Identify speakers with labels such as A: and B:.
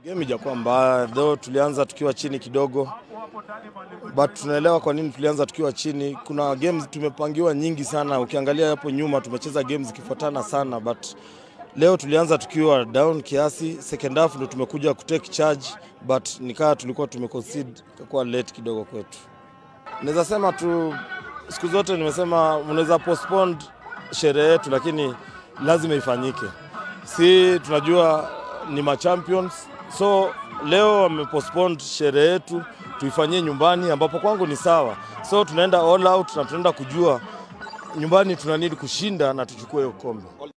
A: Game ijakuwa mbaya though, tulianza tukiwa chini kidogo, but tunaelewa kwa nini tulianza tukiwa chini. Kuna games tumepangiwa nyingi sana, ukiangalia hapo nyuma tumecheza games zikifuatana sana, but leo tulianza tukiwa down kiasi. Second half ndo tumekuja kutake charge, but nikaa tulikuwa tumeconcede, ikakuwa late kidogo kwetu. Naweza sema tu, siku zote nimesema unaweza postpone sherehe yetu, lakini lazima ifanyike. Si tunajua ni machampions, so leo wamepostpone sherehe yetu tuifanyie nyumbani, ambapo kwangu ni sawa. So tunaenda all out na tunaenda kujua nyumbani tuna need kushinda na tuchukue hiyo kombe.